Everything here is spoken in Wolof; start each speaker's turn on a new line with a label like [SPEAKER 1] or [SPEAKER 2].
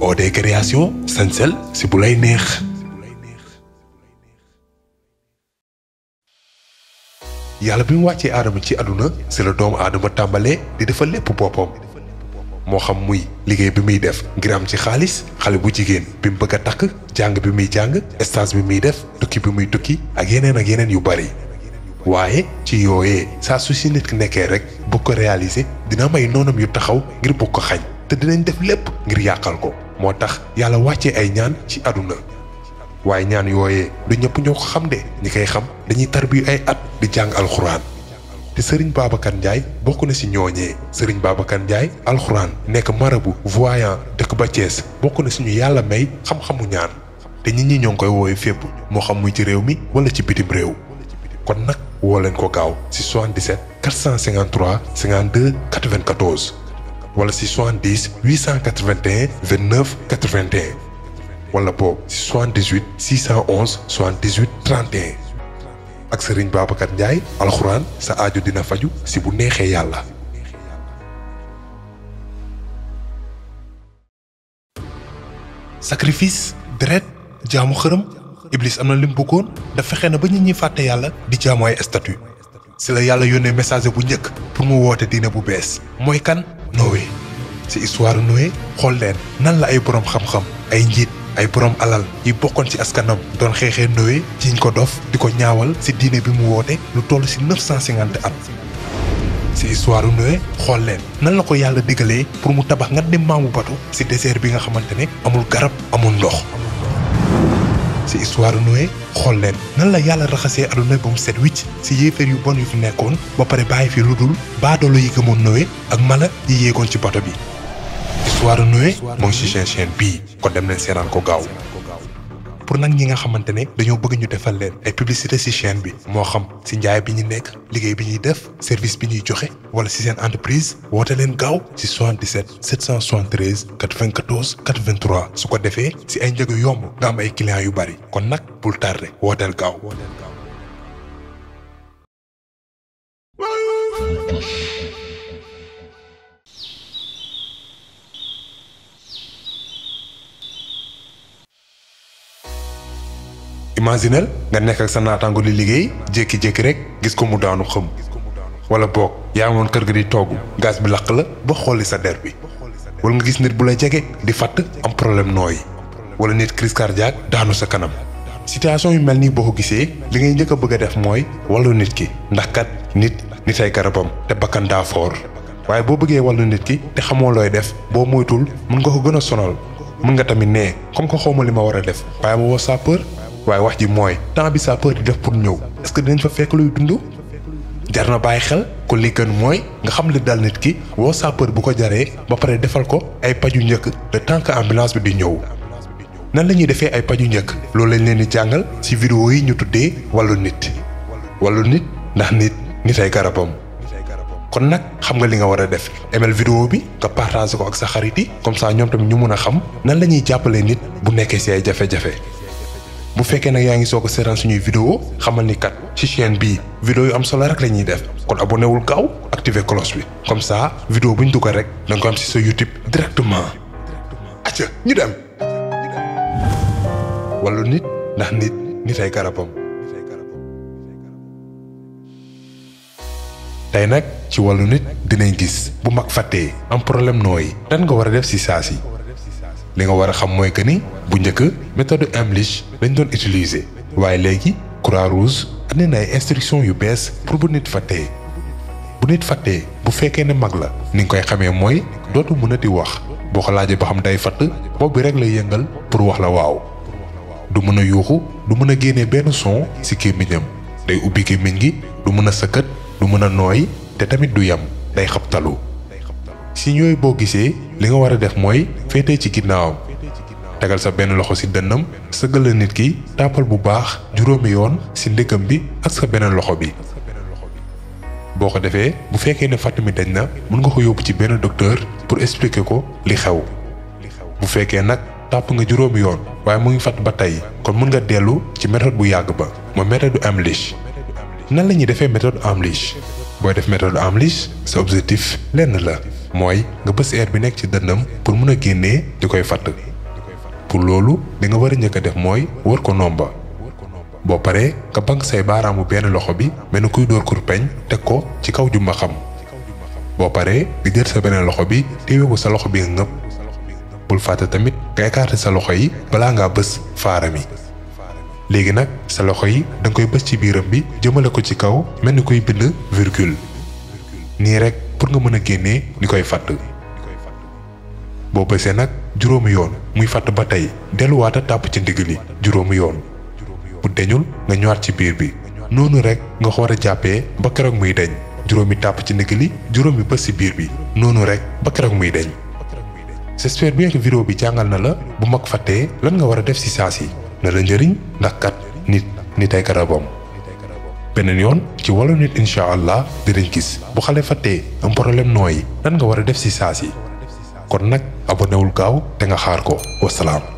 [SPEAKER 1] OD création sañsel si bu lay neex yàlla bi mu wàccee aadama ci àdduna si la doomu aadama tàmbalee di defal lépp boppam moo xam muy liggéey bi muy def ngir am ci xaalis xale bu jigéen bi mu bëgg a takk jàng bi muy jàng stage bi muy def tukki bi muy tukki ak yeneen ak yeneen yu bari waaye ci yooyee saa su si nit ki nekkee rek bu ko réaliser dina may noonam yu taxaw ngir bu ko xañ te dinañ def lépp ngir yàqal ko moo tax yàlla wàccee ay ñaan ci àdduna waaye ñaan yooyee du ñëpp ñoo ko xam de ñi koy xam dañuy tarbiyu ay at di jàng alxuraan te sëriñ Babacar Ndiaye bokk na si ñooñee sëriñ Babacar Ndiaye alxuraan nekk marabu voyant dëkk ba Thiès bokk na suñu yàlla may xam-xamu ñaan te nit ñi ñoo ngi koy woowee fépp moo xam muy ci réew mi wala ci bitim réew kon nag woo leen ko gaaw si 77 453 52 94 wala si 70 881 29 81 wala boobu si 78 611 78 31 ak Serigne Babacar Ndiaye alxuraan sa aajo dina faju si bu neexee yàlla. sacrifice deret jaamu xërëm Iblis am na lim bëggoon da fexe na ba nit ñi fàtte yàlla di jaamu ay statut si la yàlla yónnee message bu njëkk pour mu woote diine bu bees mooy kan Noé si histoire Noé xool leen nan la ay boroom xam-xam ay njiit ay boroom alal yi bokkoon ci askanam doon xeexee Noé jiñ ko dof di ko ñaawal si diine bi mu woote lu toll si 950 at si histoire Noé xool leen nan la ko yàlla digalee pour mu tabax nga dem maamu batu si désert bi nga xamante ne amul garab amul ndox si histoire Noé xool leen nan la yàlla raxasee aduna ba mu set wicc si yéeféer yu bon yu fi nekkoon ba pare bàyyi fi lu dul baadoolo yi gëmoon Noé ak mala yi yéegoon ci bato bi histoire Noé moo ngi ci seen chaîne bii kon dem leen seeraan ko gaaw pour nag ñi nga xamante ne dañoo bëgg ñu defal leen ay publicité ci chaîne bi moo xam ci njaay bi ñu nekk liggéey bi ñuy def service bi ñuy joxe wala ci seen entreprise woote leen gaaw ci 77 773 94 83 su ko defee ci ay njëg yu yomb nga am ay clients yu bari kon nag bul tardé wooteel gaaw. imaginel nga nekk ak sa naataango li liggéey jékki-jékki rek gis ko mu daanu xëm wala boog yaa moon kër ga di togg gaz bi lakk la ba xolli sa der bi wala nga gis nit bu lay jege di fatt am problème nooyi wala nit crise cardiaque daanu sa kanam situation yu mel nii boo ko gisee li ngay njëkk a bëgg a def mooy wàllu nit ki ndax kat nit nit ay garabam te bakkan daa foor waaye boo bëggee wàllu nit ki te xamoo looy def boo moytul mën nga ko gën a sonal mën nga tamit nee comme que xawma li ma war a def waaye ma woo sapeur waaye wax ji mooy temps bi sapeur di def pour ñëw est-ce que dinañ fa fekk luy dund jar na bàyyi xel ko li gën mooy nga xam li dal nit ki woo sapeur bu ko jaree ba pare defal ko ay paju njëkk le temps que ambulance bi di ñëw nan la ñuy defee ay paju njëkk loolu lañ leen di jàngal ci vidéo yi ñu tuddee wàllu nit wàllu nit ndax nit nit ay garabam kon nag xam nga li nga war a def emel vidéo bi nga partage ko ak sa xarit yi comme ça ñoom tamit ñu mun a xam nan la ñuy jàppalee nit bu nekkee ci ay jafe-jafe bu fekkee nag yaa ngi soog a seetaan suñuy vidéo xamal ni kat ci chaîne bii vidéo yu am solo rek la ñuy def kon abonné wul gaaw activer cloche bi comme ça vidéo bu ñu dugal rek da nga ko am ci sa YouTube directement. acca ñu dem. wàllu nit ndax nit nit ay garabam. tey nag ci wàllu nit dinañ gis bu mag fàttee am problème nooyi lan nga war a def ci saa si. li nga war a xam mooy que ni bu njëkk méthode Heimlich lañ doon utiliser waaye léegi croix rouge andi na ay instructions yu bees pour bu nit fàttee bu nit fàttee bu fekkee ne mag la ni nga koy xamee mooy dootu mën a di wax boo ko laajee ba xam day fatt bopp bi rek lay yëngal pour wax la waaw du mën a yuuxu du mën a génnee benn son ci gémmiñam day ubbi gémmiñ gi du mën a sëkkat du mën a nooy te tamit du yem day xabtalu si ñooy boo gisee li nga war a def mooy féetee ci ginnaawam tegal sa benn loxo ci dënnam sëggal la nit ki tàppal bu baax juróomi yoon ci ndëggam bi ak sa beneen loxo bi boo ko defee bu fekkee ne fàtt mi dañ na mën nga ko yóbbu ci benn docteur pour expliquer ko li xew bu fekkee nag tàpp nga juróomi yoon waaye mu ngi fàtt ba tey kon mën nga dellu ci méthode bu yàgg ba mooy méthode Heimlich nan la ñuy defee méthode Heimlich booy def méthode Heimlich sa objectif lenn la mooy nga bës air bi nekk ci dënnam pour mun a génnee di koy fatt pour loolu li nga war a njëkk a def mooy wër ko nomba boo paree nga bank say baaraamu benn loxo bi mel ni kuy dóor kurpeñ teg ko ci kaw jumba xam boo paree nga jël sa beneen loxo bi téewe ko sa loxo bi nga ngëpp bul fàtte tamit nga écarter sa loxo yi balaa ngaa bës faara mi léegi nag sa loxo yi da nga koy bës ci biiram bi jëmale ko ci kaw mel ni kuy bind virgule nii rek pour nga mën a génnee ni koy fàtt boo bësee nag juróomi yoon muy fàtt ba tey delluwaata tàpp ci ndigg li juróomi yoon bu deñul nga ñëwaat ci biir bi noonu rek nga ko war a jàppee ba keroog muy deñ juróomi tàpp ci ndigg li juróomi bës ci biir bi noonu rek ba keroog muy deñ j'espère bien que vidéo bi jàngal na la bu mag fàttee lan nga war a def ci saa si na la njëriñ ndax kat nit nit ay garabam beneen yoon ci wàllu nit incha allah dinañ gis bu xale fàttee am problème nooyi lan nga war a def ci saa si kon nag abonewul gaaw te nga xaar ko wasalaam